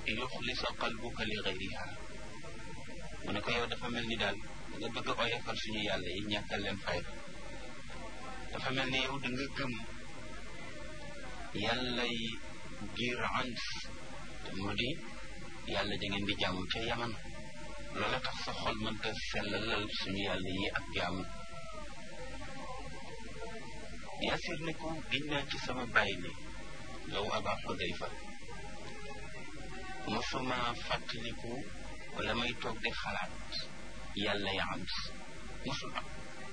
yuxlisa qalbuka li gayriha mu ne ko yow dafa mel ni daal nga bëgg a oyofal suñu yàlla yi ñàkkal leen fayda dafa mel ni yow da nga gëm yàlla yi giir ans te moo di yàlla da ngeen di jaamu ca yaman loola tax sa xol mënta sellalal suñu yàlla yi ak jaamu yaasir ne ko giñ naa ci sama bàyyi ni yow aba xudayfa mosuma fàttaliku wala may toog di xalaat yàlla ya am mosul am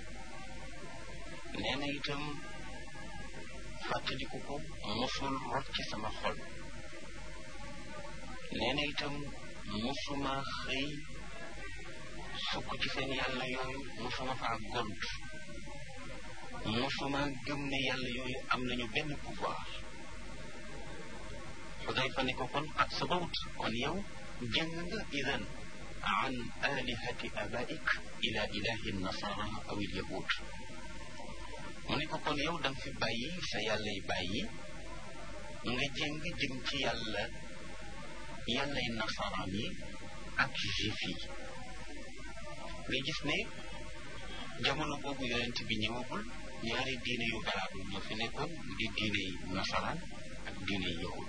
nee na itam fàttaliku ko mosul rot ci sama xol nee na itam mosuma xëy sukk ci seen yàlla yooyu mosuma faa gont mosuma gëm ne yàlla yooyu am nañu benn pouvoir xudayfa ne ko kon ak sabawt kon yow jëng nga idan an alihati abaik ila ilahi nasara aw il yahud mu ne ko kon yow danga fi bàyyi sa yàlla yi bàyyi nga jëng jëm ci yàlla yàllay nasaraan yi ak juif yi nga gis ne jamono boobu yonent bi ñëwagul ñaari diine yu valable ñoo fi nekkoon mu di diine yi nasaraan ak diine yi yahud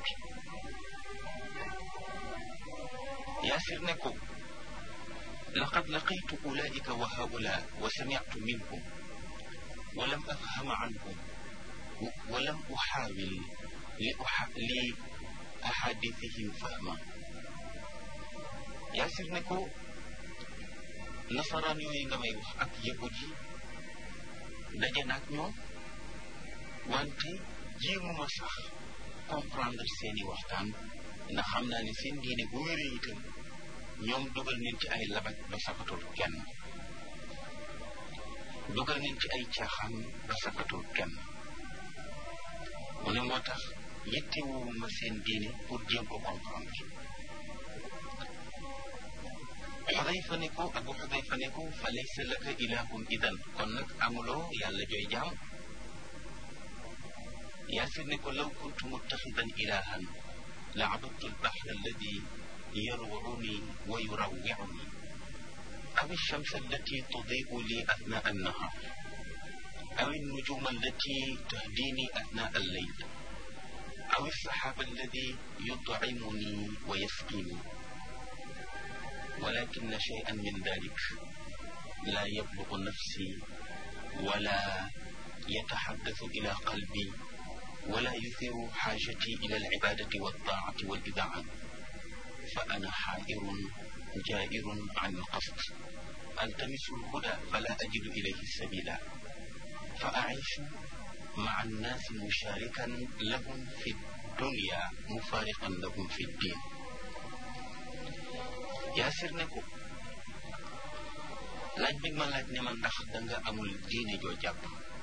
yaasir ne ko laqad laqitu ulaika wa haula wa sami'tu minhum wa lam afhama anhum wa lam uxaawil li li ahadithihim fahma yaasir ne ko nasaraan yooyu nga may wax ak yahud yi daje naag ñoom wante jéemuma sax comprendre seeni waxtaan ndax xam naa ne seen diine bu wéree itam ñoom dugal nañ ci ay labat ba sakatul kenn dugal nañ ci ay caaxaan ba sakatul kenn mu ne moo tax yittewuma seen diine pour jéem ko comprendre xudayfa ne ko abu xudayfa ne ko fa laysa laka ilahun idan kon nag amuloo yàlla jooy jaam yaasir ne ko law kuntu muttaxidan ilahan la abadtu albaxra alladi yarwuni wa yurawwiuni aw alshams allati tudiu li athnaa annahar aw alnujuma allati tahdini athnaa alleyl aw alsaxaaba alladi yutcimuni wa yasqini ولكن شيئا من ذلك لا يبلغ نفسي ولا يتحدث إلى قلبي ولا يثير حاجتي إلى العبادة والطاعة والإذاعة فأنا حائر جائر عن القصد ألتمس الهدى فلا أجد إليه السبيل فأعيش مع الناس مشاركا لهم في الدنيا مفارقا لهم في الدين yaasir ne ko laaj bi ma laaj ne ma ndax danga amul diine joo jàpp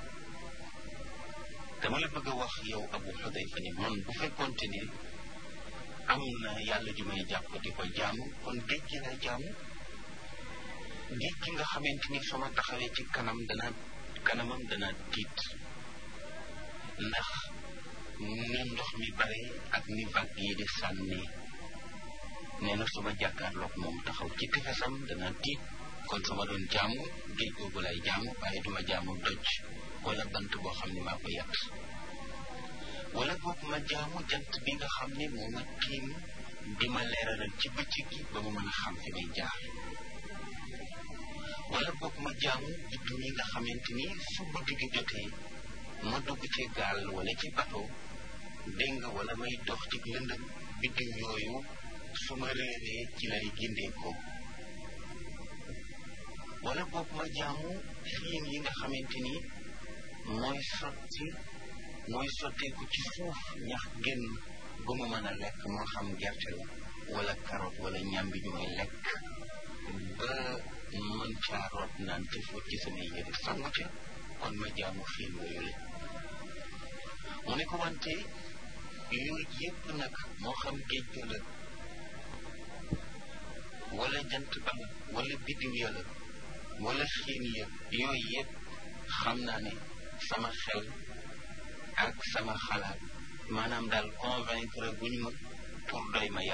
dama la bëgg a wax yow abu xudayfa ni man bu fekkoonte ni am na yàlla ju may jàpp di ko jaamu kon géej gi lay jaamu géej gi nga xamante ni sama taxawee ci kanam dana kanamam dana tiit ndax ni ndox mi bare ak ni vague yi di sànni nee na suma jàkkaarloog moom taxaw ci tefesam dana tiit kon sama doon jaamu géej googu lay jaamu waaye duma jaamu doj wala bant boo xam ne maa ko yàq wala boog ma jaamu jant bi nga xam ne moo ma tiim di ma leeralal ci bëccëg gi ba ma mën a xam fi may jaar wala boog ma jaamu biddu yi nga xamante ni su guddi gi jotee ma dugg ci gaal wala ci bateau dégg nga wala may dox ci lëndëm biddiw yooyu su ma réeree ci lay gindee ko wala boog ma jaamu xiin yi nga xamante ni mooy sotti mooy sotteeku ci suuf ñax génn ba ma mën a lekk moo xam gerte la wala carotte wala ñambi ñu may lekk ba mën caa root naan te fóot ci samay yére sangu ca kon ma jaamu xiin yooyu la mu ne ko wante yooyu yëpp nag moo xam géej ga la wala jant ba la wala biddiw ya la wala xiin ya yooyu yëpp xam naa ne sama xel ak sama xalaat maanaam daal convaincre guñ ma pour doy ma